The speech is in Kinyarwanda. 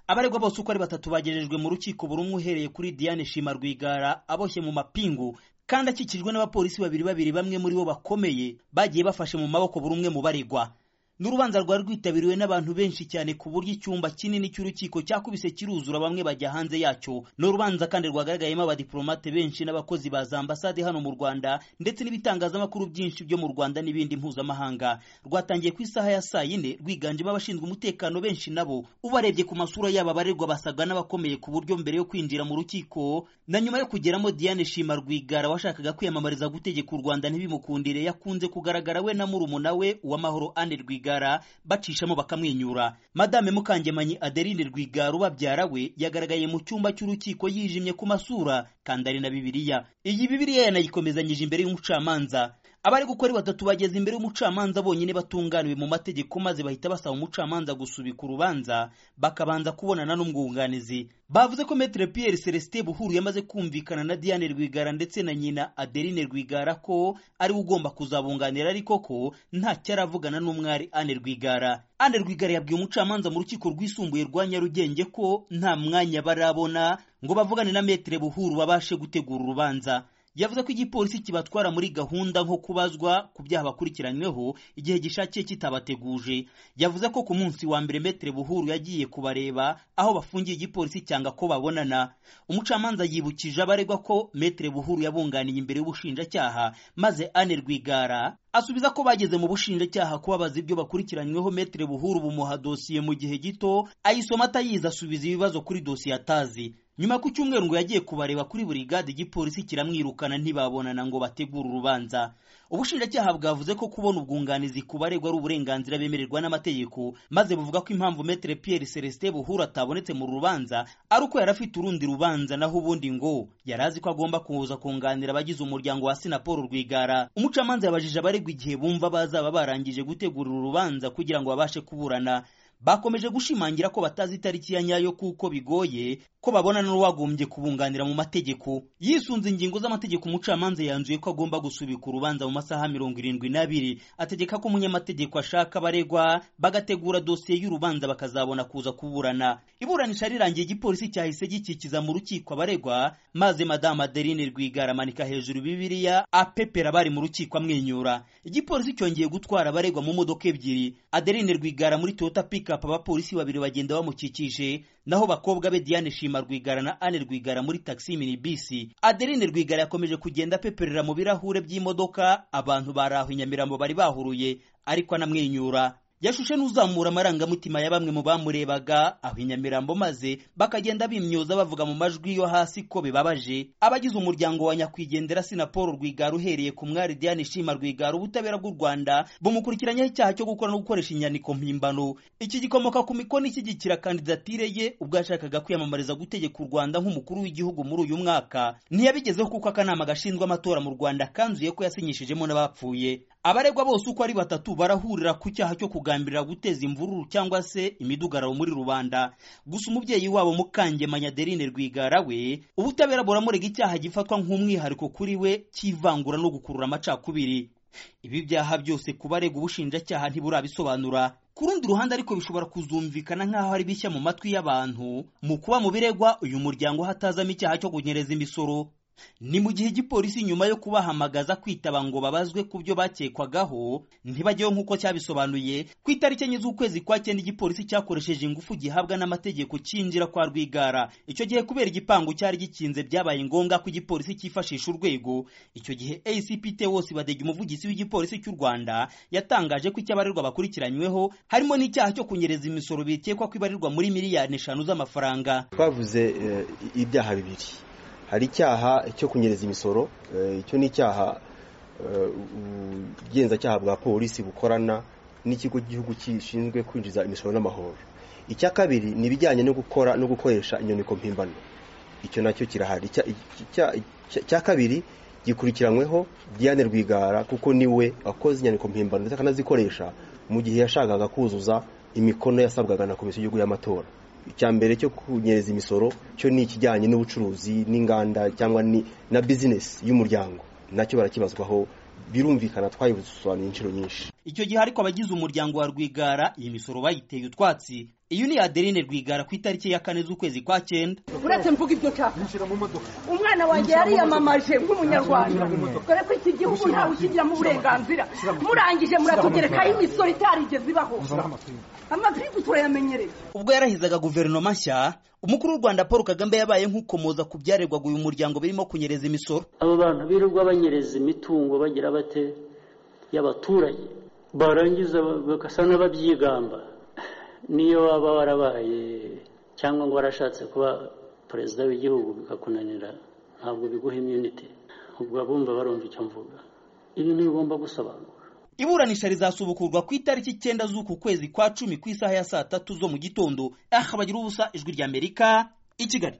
abaregwa bose uko ari batatu bagejejwe mu rukiko buri umwe uhereye kuri diane shima rwigara aboshye mu mapingu kandi akikijwe n'abapolisi babiri babiri bamwe muri bo bakomeye bagiye bafashe mu maboko buri umwe mu baregwa n'urubanza rwari rwitabiriwe n'abantu benshi cyane ku buryo icyumba kinini cy'urukiko cyakubise kiruzura bamwe bajya hanze yacyo ni urubanza kandi rwagaragayemo abadiplomate benshi n'abakozi ba za ambasade hano mu rwanda ndetse n'ibitangazamakuru byinshi byo mu rwanda n'ibindi mpuzamahanga rwatangiye ku isaha ya saa yine rwiganjemo abashinzwe umutekano benshi nabo ubarebye ku masura yabo abaregwa basaga n'abakomeye ku buryo mbere yo kwinjira mu rukiko na nyuma yo kugeramo diane shima rwigara washakaga kwiyamamariza gutegeka u rwanda ntibimukundire yakunze kugaragara we na murumuna we uwamahoro ane rwigara rwigara bacishamo bakamwenyura madame mukangemanyi adeline rwigara ubabyara we yagaragaye mu cyumba cy'urukiko yijimye ku masura kandi ari na bibiliya iyi bibiliya yanayikomezanyije imbere y'umucamanza abari gukora batatu bageze imbere y'umucamanza bonyine batunganiwe mu mategeko maze bahita basaba umucamanza gusubika urubanza bakabanza kubonana n'umwunganizi bavuze ko metre pierre celestin buhuru yamaze kumvikana na diane rwigara ndetse na nyina adeline rwigara ko ari we ugomba kuzabunganira ariko ko ntacyo aravugana n'umwari ane rwigara ane rwigara yabwiye umucamanza mu rukiko rwisumbuye rwa nyarugenge ko nta mwanya barabona ngo bavugane na metre buhuru babashe gutegura urubanza yavuze ko igipolisi kibatwara muri gahunda nko kubazwa ku byaha bakurikiranyweho igihe gishakiye kitabateguje yavuze ko ku munsi wa mbere metere buhuru yagiye kubareba aho bafungiye igipolisi cyanga ko babonana umucamanza yibukije abaregwa ko metere buhuru yabunganiye imbere y'ubushinjacyaha maze ane rwigara asubiza ko bageze mu bushinjacyaha kuba bazi ibyo bakurikiranyweho metere buhuru bumuha dosiye mu gihe gito ayisoma atayizi asubiza ibibazo kuri dosiye atazi nyuma ku cyumweru ngo yagiye kubareba kuri buri gade igipolisi kiramwirukana ntibabonana ngo bategure urubanza ubushinjacyaha bwavuze ko kubona ubwunganizi ku baregwa ari uburenganzira bemererwa n'amategeko maze buvuga ko impamvu metere pierre celestin buhuru atabonetse mu rubanza ari uko yari afite urundi rubanza naho ubundi ngo yari azi ko agomba kuza kunganira abagize umuryango wa sinaporo rwigara umucamanza yabajije abaregwa igihe bumva bazaba barangije gutegura urubanza kugira ngo babashe kuburana bakomeje gushimangira ko batazi itariki ya nyayo kuko bigoye ko babonana n'uwagombye kubunganira mu mategeko yisunze ingingo z'amategeko umucamanza yanzuye ko agomba gusubika urubanza mu masaha mirongo irindwi n'abiri ategeka ko umunyamategeko ashaka abaregwa bagategura dosiye y'urubanza bakazabona kuza kuburana iburanisha rirangiye igipolisi cyahise gikikiza mu rukiko abaregwa maze madamu adeline rwigara amanika hejuru bibiliya apepera abari mu rukiko amwenyura igipolisi cyongeye gutwara abaregwa mu modoka ebyiri adeline rwigara muri toyota piki pikapu abapolisi babiri bagenda bamukikije naho bakobwa be Diane Shima Rwigara na Anne Rwigara muri taxi mini bisi Adeline Rwigara yakomeje kugenda apeperera mu birahure by'imodoka abantu baraho inyamirambo bari bahuruye ariko anamwenyura yashushe n'uzamura amarangamutima ya bamwe mu bamurebaga aho inyamirambo maze bakagenda bimyoza bavuga mu majwi yo hasi ko bibabaje abagize umuryango wa nyakwigendera sinaporo rwigara uhereye ku mwari diane shima rwigara ubutabera bw'u rwanda bumukurikiranyaho icyaha cyo gukora no gukoresha inyandiko mpimbano iki gikomoka ku mikono ishyigikira kandidatire ye ubwo yashakaga kwiyamamariza gutegeka u rwanda nk'umukuru w'igihugu muri uyu mwaka ntiyabigezeho kuko akanama gashinzwe amatora mu rwanda kanzuye ko yasinyishijemo n'abapfuye abaregwa bose uko ari batatu barahurira ku cyaha cyo kugambirira guteza imvururu cyangwa se imidugararo muri rubanda gusa umubyeyi wabo mukangemanya adeline rwigara we ubutabera buramurega icyaha gifatwa nk'umwihariko kuri we cy'ivangura no gukurura amacakubiri ibi byaha byose ku baregwa ubushinjacyaha ntiburabisobanura ku rundi ruhande ariko bishobora kuzumvikana nk'aho ari bishya mu matwi y'abantu mu kuba mu biregwa uyu muryango hatazamo icyaha cyo kunyereza imisoro ni mu gihe igipolisi nyuma yo kubahamagaza kwitaba ngo babazwe ku byo bakekwagaho ntibajyeho nk'uko cyabisobanuye ku itariki enye z'ukwezi kwa cyenda igipolisi cyakoresheje ingufu gihabwa n'amategeko cyinjira kwa rwigara icyo gihe kubera igipangu cyari gikinze byabaye ngombwa ko igipolisi cyifashisha urwego icyo gihe ACPT wose badega umuvugizi w'igipolisi cy'u Rwanda yatangaje ko icyabarirwa bakurikiranyweho harimo n'icyaha cyo kunyereza imisoro bikekwa kwibarirwa muri miliyari eshanu z'amafaranga twavuze ibyaha bibiri hari icyaha cyo kunyereza imisoro icyo ni icyaha ubugenzacyaha bwa polisi bukorana n'ikigo cy'igihugu gishinzwe kwinjiza imisoro n'amahoro icya kabiri ni ibijyanye no gukora no gukoresha inyandiko mpimbano icyo nacyo kirahari icya kabiri gikurikiranyweho Diane Rwigara kuko niwe wakoze inyandiko mpimbano ndetse akanazikoresha mu gihe yashakaga kuzuza imikono yasabwaga na komisiyo y'igihugu y'amatora icya mbere cyo kunyereza imisoro cyo ni ikijyanye n'ubucuruzi n'inganda cyangwa na bizinesi y'umuryango nacyo barakibazwaho birumvikana twayibusobanuye inshuro nyinshi icyo gihe ariko abagize umuryango wa rwigara iyi misoro bayiteye utwatsi iyi ni adeline rwigara ku itariki ya kane z'ukwezi kwa cyenda uretse mvuga ibyo nshaka yinjira mu modoka umwana wanjye yariyamamaje nk'umunyarwanda dore ko iki gihugu ntawe ukigiramo uburenganzira murangije muratugerekaho imisoro itarigeze ibaho amapingu turayamenyereye ubwo yarahizaga guverinoma nshya umukuru w'u rwanda paul kagame yabaye nk'ukomoza ku byarerwaga uyu muryango birimo kunyereza imisoro abo bantu birirwa banyereza imitungo bagira bate y'abaturage barangiza bagasa n'ababyigamba niyo waba warabaye cyangwa ngo warashatse kuba perezida w'igihugu bikakunanira ntabwo biguha imyunite ubwo abumva barumva icyo mvuga ibintu bigomba gusobanura iburanisha rizasubukurwa ku itariki icyenda z'uku kwezi kwa cumi ku isaha ya saa tatu zo mu gitondo aha bagira ubusa ijwi ry'amerika i kigali